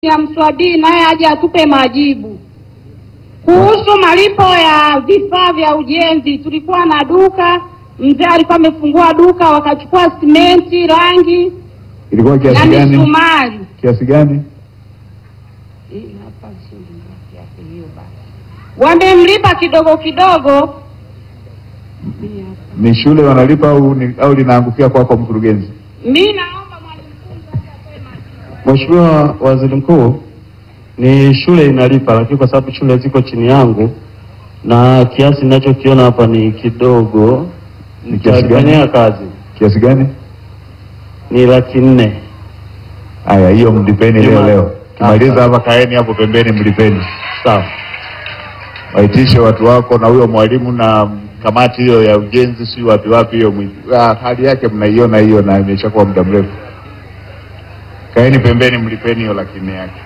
ya Mswabii naye aje atupe majibu kuhusu malipo ya vifaa vya ujenzi. Tulikuwa na duka, mzee alikuwa amefungua duka, wakachukua simenti, rangi Ilikuwa na kiasi gani? misumari. Kiasi gani? Hii hapa shilingi ngapi hapo hiyo basi? Wamemlipa kidogo kidogo. Hii hapa. Ni shule wanalipa au ni, au linaangukia kwako mkurugenzi? Mi naomba mwalimu mkuu sasa atoe majibu. Mheshimiwa Waziri Mkuu, ni shule inalipa, lakini kwa sababu shule ziko chini yangu na kiasi ninachokiona hapa ni kidogo, Ni kiasi gani? nitakifanyia kazi Kiasi gani? ni laki nne. Haya, hiyo mlipeni leo Juma. leo. Kimaliza Hapa. hapa, kaeni hapo pembeni, mlipeni. Sawa. Waitishe watu wako na huyo mwalimu na kamati hiyo ya ujenzi, si wapi wapi hiyo. mwi- ah, Hali yake mnaiona hiyo, na imeshakuwa muda mrefu. Kaeni pembeni, mlipeni hiyo laki nne yake.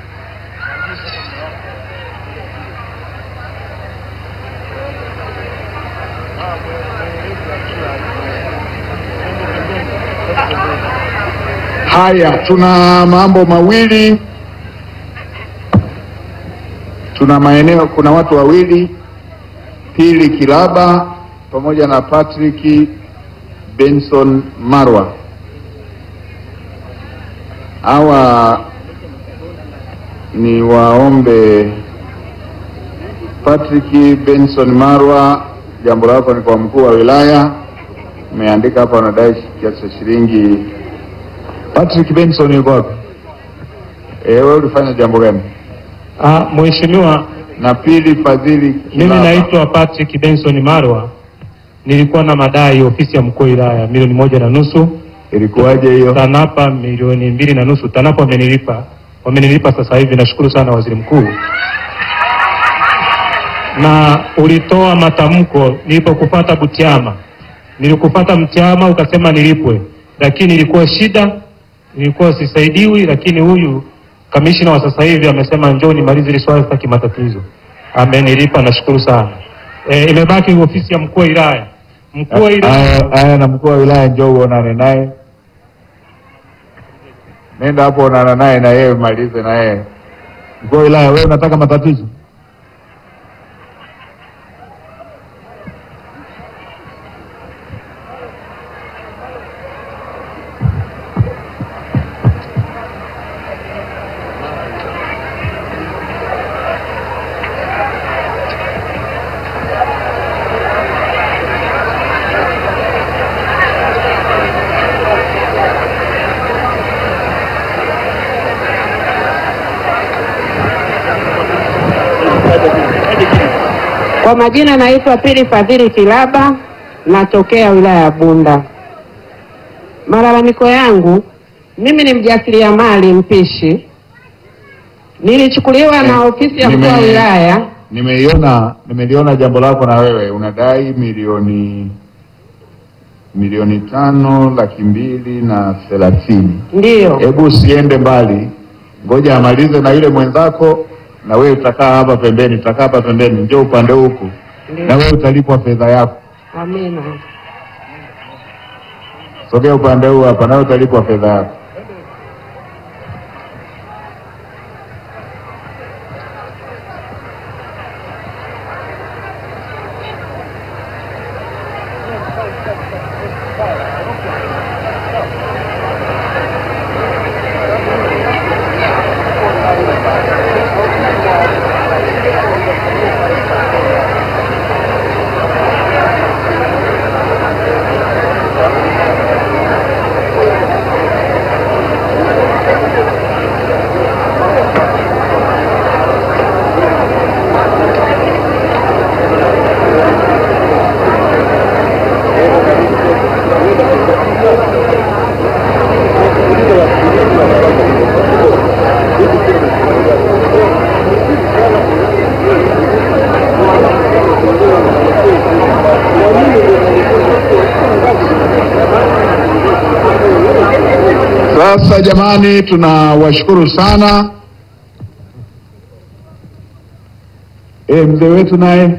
Haya, tuna mambo mawili, tuna maeneo, kuna watu wawili, Pili Kilaba pamoja na Patrick Benson Marwa. Hawa ni waombe. Patrick Benson Marwa, jambo lako ni kwa mkuu wa wilaya. Umeandika hapa unadai kiasi cha shilingi Patrick Benson yuko wapi? Eh, wewe ulifanya jambo gani? Ah, Mheshimiwa, Na pili Fadhili mimi Kilaba. naitwa Patrick Benson Marwa. Nilikuwa na madai ofisi ya mkuu wa wilaya milioni moja na nusu, Ilikuwaje hiyo? TANAPA milioni mbili na nusu. TANAPA wamenilipa, wamenilipa sasa hivi. Nashukuru sana waziri mkuu. Na ulitoa matamko nilipokupata Butiama, nilikupata Mtiama ukasema nilipwe, lakini ilikuwa shida, nilikuwa sisaidiwi, lakini huyu kamishina wa sasa hivi amesema njoo nimalize hili swala, sitaki matatizo. Amenilipa, nashukuru sana. E, imebaki ofisi ya mkuu wa wilaya. Mkuu wa wilaya Haya, haya, na mkuu wa wilaya njoo uonane naye, nenda hapo onana naye na yeye malize na yeye. Mkuu wa wilaya, wewe unataka matatizo? Kwa majina naitwa Pili Fadhili Kilaba, natokea wilaya ya Bunda. Malalamiko yangu, mimi ni mjasiriamali mpishi, nilichukuliwa na ofisi ya mkuu wa Nime- wilaya. Nimeiona, nimeliona jambo lako na wewe unadai milioni milioni tano laki mbili na thelathini. Ndiyo, Hebu usiende mbali, ngoja amalize na yule mwenzako, na wewe utakaa hapa pembeni, utakaa hapa pembeni, njoo upande huku, na wewe utalipwa fedha yako. amina. Sogea upande huu hapa, nawe utalipwa fedha yako. Sasa jamani, tunawashukuru sana. E, mzee wetu naye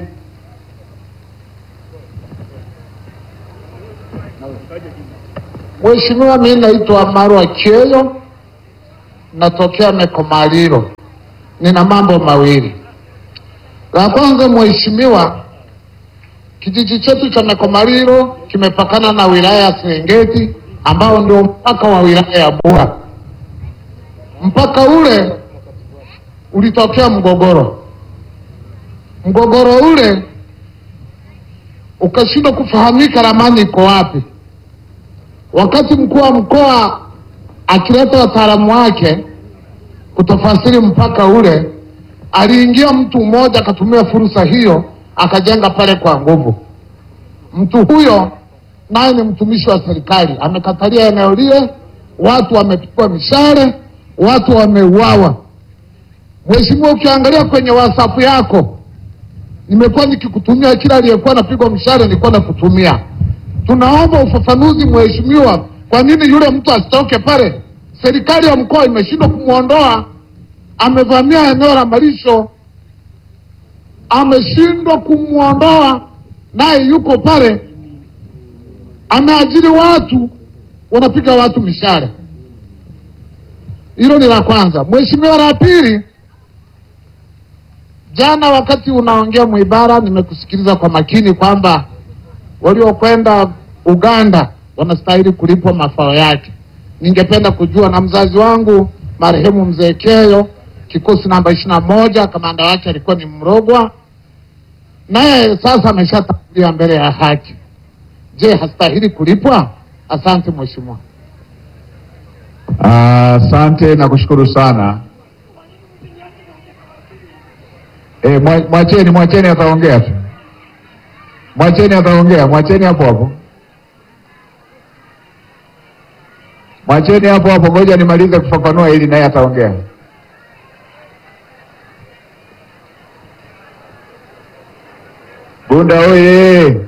Mheshimiwa, mimi naitwa Marwa Cheyo, natokea Mekomaliro. Nina mambo mawili. La kwanza, mheshimiwa, kijiji chetu cha Mekomaliro kimepakana na wilaya ya Serengeti ambao ndio mpaka wa wilaya ya Bura. Mpaka ule ulitokea mgogoro, mgogoro ule ukashindwa kufahamika ramani iko wapi. Wakati mkuu wa mkoa akileta wataalamu wake kutafasiri mpaka ule, aliingia mtu mmoja akatumia fursa hiyo akajenga pale kwa nguvu. Mtu huyo naye ni mtumishi wa serikali, amekatalia eneo lile, watu wamepigwa mishale, watu wameuawa. Mheshimiwa, ukiangalia kwenye WhatsApp yako nimekuwa nikikutumia kila aliyekuwa anapigwa mshale nilikuwa nakutumia. Tunaomba ufafanuzi mheshimiwa, kwa nini yule mtu asitoke pale? Serikali ya mkoa imeshindwa kumwondoa, amevamia eneo la malisho, ameshindwa kumwondoa, naye yuko pale, ameajiri watu wanapiga watu mishale. Hilo ni la kwanza. Mheshimiwa, la pili Jana wakati unaongea Mwibara, nimekusikiliza kwa makini kwamba waliokwenda Uganda wanastahili kulipwa mafao yake. Ningependa kujua, na mzazi wangu marehemu mzee Keyo, kikosi namba ishirini na moja, kamanda wake alikuwa ni Mrogwa, naye sasa ameshatangulia mbele ya haki. Je, hastahili kulipwa? Asante mheshimiwa. Asante na kushukuru sana. E, mwacheni mwacheni, ataongea tu, mwacheni ataongea, mwacheni hapo hapo, mwacheni hapo hapo, ngoja nimalize kufafanua ili naye ataongea. Bunda oye!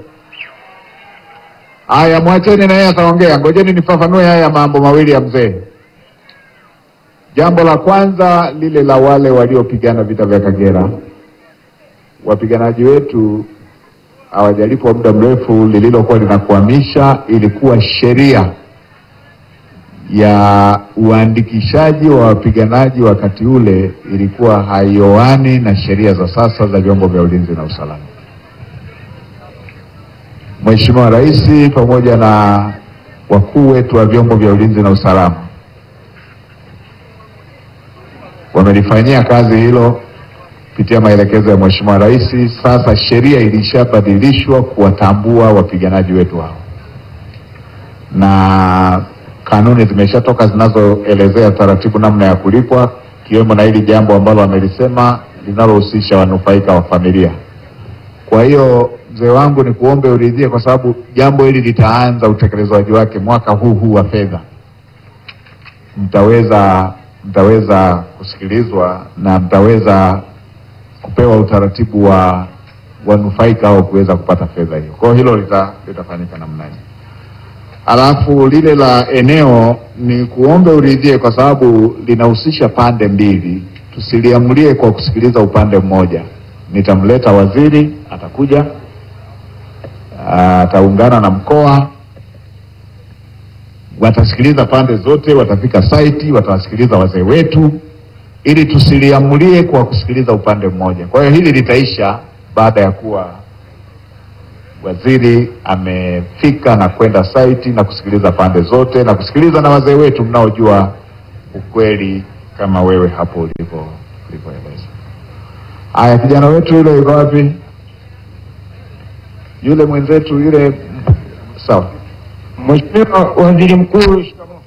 Haya, mwacheni naye ataongea, ngojeni nifafanue haya mambo mawili ya mzee. Jambo la kwanza lile la wale waliopigana vita vya Kagera, wapiganaji wetu hawajalipwa muda mrefu. Lililokuwa linakwamisha ilikuwa sheria ya uandikishaji wa wapiganaji wakati ule ilikuwa haioani na sheria za sasa za vyombo vya ulinzi na usalama. Mheshimiwa Rais pamoja na wakuu wetu wa vyombo vya ulinzi na usalama wamelifanyia kazi hilo kupitia maelekezo ya Mheshimiwa Rais. Sasa sheria ilishabadilishwa kuwatambua wapiganaji wetu hao, na kanuni zimeshatoka zinazoelezea taratibu namna ya kulipwa, ikiwemo na hili jambo ambalo amelisema linalohusisha wanufaika wa familia. Kwa hiyo mzee wangu, ni kuombe uridhie, kwa sababu jambo hili litaanza utekelezaji wake mwaka huu huu wa fedha. Mtaweza mtaweza kusikilizwa na mtaweza kupewa utaratibu wa wanufaika au kuweza kupata fedha hiyo. Kwa hiyo hilo lita, litafanyika namna hiyo. Alafu lile la eneo ni kuombe uridhie, kwa sababu linahusisha pande mbili, tusiliamulie kwa kusikiliza upande mmoja. Nitamleta waziri, atakuja ataungana na mkoa watasikiliza pande zote, watafika saiti, watawasikiliza wazee wetu, ili tusiliamulie kwa kusikiliza upande mmoja. Kwa hiyo hili litaisha baada ya kuwa waziri amefika na kwenda saiti na kusikiliza pande zote na kusikiliza na wazee wetu mnaojua ukweli kama wewe hapo ulipo ulivyoeleza. Haya, kijana wetu yule yuko wapi? Yule mwenzetu yule, sawa. Mheshimiwa Waziri Mkuu, shikamoo.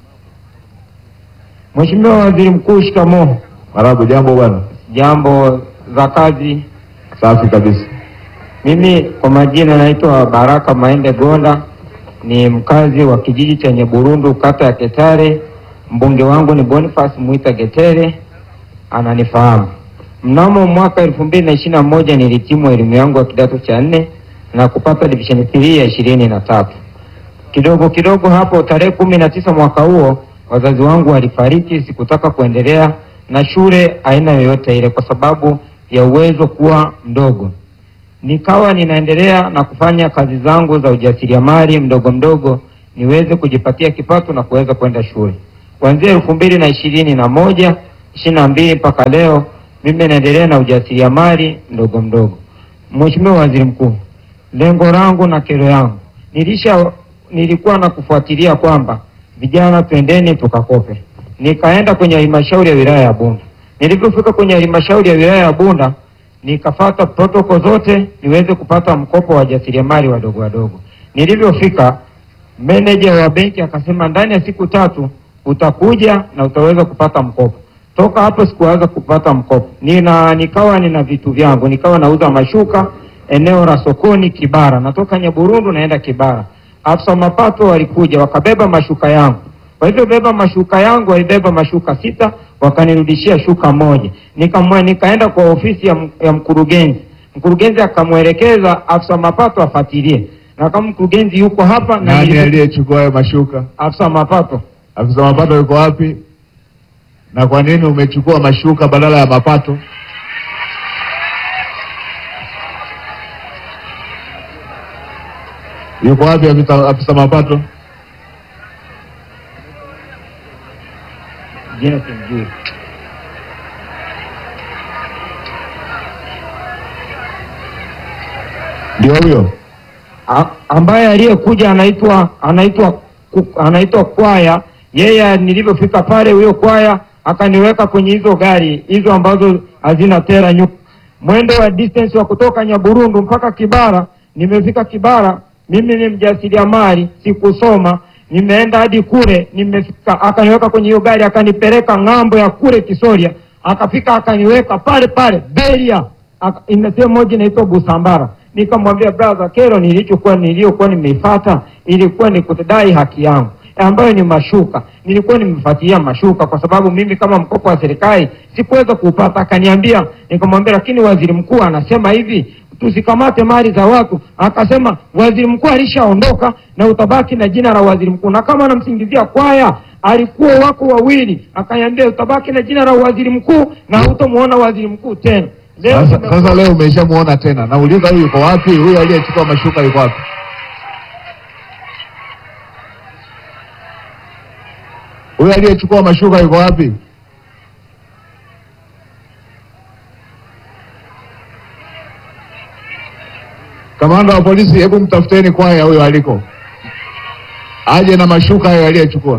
Mheshimiwa Waziri Mkuu, shikamoo. Marabu, jambo bwana. Jambo za kazi. Safi kabisa. Mimi kwa majina naitwa Baraka Maende Gonda, ni mkazi wa kijiji cha Nyeburundu, kata ya Ketare. Mbunge wangu ni Boniface Mwita Getere, ananifahamu. Mnamo mwaka elfu mbili na ishirini na moja nilitimu elimu yangu ya kidato cha nne na kupata division 3 ya ishirini na tatu. Kidogo kidogo hapo, tarehe kumi na tisa mwaka huo wazazi wangu walifariki. Sikutaka kuendelea na shule aina yoyote ile kwa sababu ya uwezo kuwa mdogo. Nikawa ninaendelea na kufanya kazi zangu za ujasiriamali mdogo mdogo, niweze kujipatia kipato na kuweza kwenda shule. kuanzia elfu mbili na ishirini na moja ishirini na mbili mpaka leo mimi naendelea na ujasiriamali mdogo mdogo. Mheshimiwa Waziri Mkuu, lengo langu na kero yangu nilisha nilikuwa na kufuatilia kwamba vijana twendeni tukakope. Nikaenda kwenye halmashauri ya wilaya ya Bunda. Nilipofika kwenye halmashauri ya wilaya ya Bunda nikafata protokoli zote niweze kupata mkopo wa wajasiriamali wadogo wadogo. Nilivyofika meneja wa benki akasema ndani ya siku tatu utakuja na utaweza kupata mkopo. Toka hapo sikuweza kupata mkopo. Nina nikawa nina vitu vyangu, nikawa nauza mashuka eneo la sokoni Kibara. Natoka Nyaburundu naenda Kibara. Afisa mapato walikuja wakabeba mashuka yangu. Kwa hivyo beba mashuka yangu, walibeba mashuka sita, wakanirudishia shuka moja. Nikamwe, nikaenda kwa ofisi ya, m- ya mkurugenzi. Mkurugenzi akamwelekeza afisa mapato afuatilie, na kama mkurugenzi yuko hapa na Nani nilipo- aliyechukua hayo mashuka? afisa mapato Afisa mapato yuko wapi? Na kwa nini umechukua mashuka badala ya mapato? Yuko wapi afisa, afisa mapato? jina simjui. Ndio huyo. A- ambaye aliyekuja anaitwa anaitwa ku- anaitwa Kwaya. Yeye nilivyofika pale, huyo Kwaya akaniweka kwenye hizo gari hizo ambazo hazina tera nyuma, mwendo wa distance wa kutoka Nyaburundu mpaka Kibara. Nimefika Kibara, mimi ni mjasiriamali, sikusoma, nimeenda hadi kule, nimefika, akaniweka kwenye hiyo gari, akanipeleka ng'ambo ya kule Kisoria, akafika akaniweka pale pale Beria Aka- ina sehemu moja inaitwa Busambara. Nikamwambia brother, kero nilichokuwa niliyokuwa nimeifata ilikuwa ni kudai haki yangu ambayo ni mashuka. Nilikuwa nimefuatilia mashuka kwa sababu mimi kama mkopo wa serikali sikuweza kuupata. Akaniambia, nikamwambia lakini waziri mkuu anasema hivi tusikamate mali za watu. Akasema waziri mkuu alishaondoka na utabaki na jina la waziri mkuu, na kama anamsingizia Kwaya alikuwa wako wawili, akaniambia utabaki na jina la waziri mkuu na hutamuona waziri mkuu tena. Leo Sasa, nimekuwa- sasa leo umeshamuona tena. Nauliza huyu yuko wapi? Huyu aliyechukua mashuka yuko wapi? Huyu aliyechukua mashuka yuko wapi? Kamanda wa polisi, hebu mtafuteni Kwaya huyo aliko, aje na mashuka hayo aliyechukua.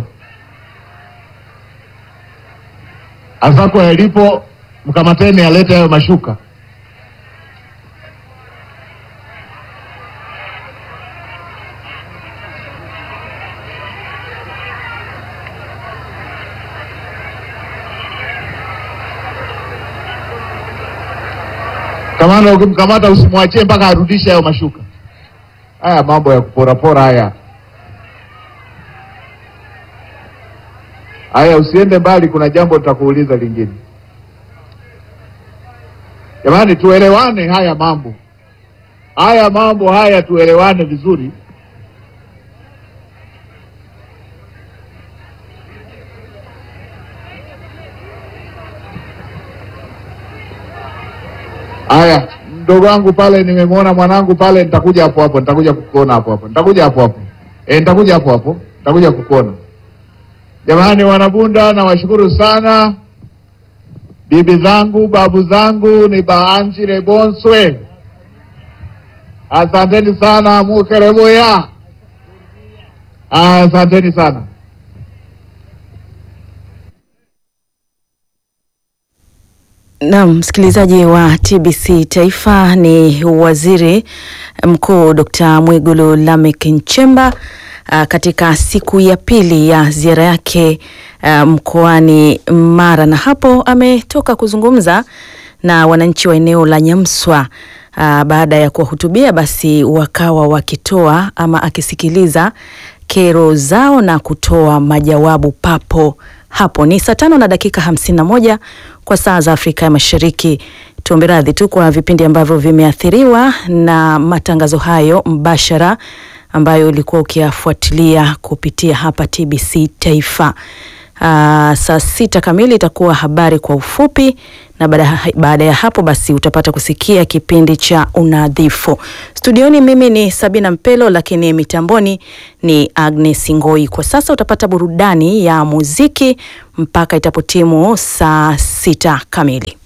Asako yalipo, mkamateni, alete hayo mashuka. Kamanda, ukimkamata usimwachie mpaka arudishe hayo mashuka. Haya mambo ya kuporapora haya. Haya, usiende mbali, kuna jambo tutakuuliza lingine. Jamani, tuelewane haya mambo, haya mambo haya, tuelewane vizuri. Haya, mdogo wangu pale, nimemwona mwanangu pale, nitakuja hapo hapo, nitakuja kukuona hapo hapo, nitakuja hapo hapo, eh, nitakuja hapo hapo, nitakuja kukuona. Jamani wanabunda, nawashukuru sana bibi zangu, babu zangu, ni baanjire bonswe, asanteni sana mukerebuya, asanteni sana. Naam, msikilizaji wa TBC Taifa, ni Waziri Mkuu Dr. Mwigulu Lameck Nchemba ah, katika siku ya pili ya ziara yake ah, mkoani Mara, na hapo ametoka kuzungumza na wananchi wa eneo la Nyamswa. ah, baada ya kuwahutubia basi wakawa wakitoa ama akisikiliza kero zao na kutoa majawabu papo hapo. Ni saa tano na dakika hamsini na moja kwa saa za Afrika ya Mashariki. Tuombe radhi tu kwa vipindi ambavyo vimeathiriwa na matangazo hayo mbashara ambayo ulikuwa ukiyafuatilia kupitia hapa TBC Taifa. Aa, saa sita kamili itakuwa habari kwa ufupi na baada, baada ya hapo basi utapata kusikia kipindi cha unadhifu. Studioni mimi ni Sabina Mpelo, lakini mitamboni ni Agnes Ngoi. Kwa sasa utapata burudani ya muziki mpaka itapotimu saa sita kamili.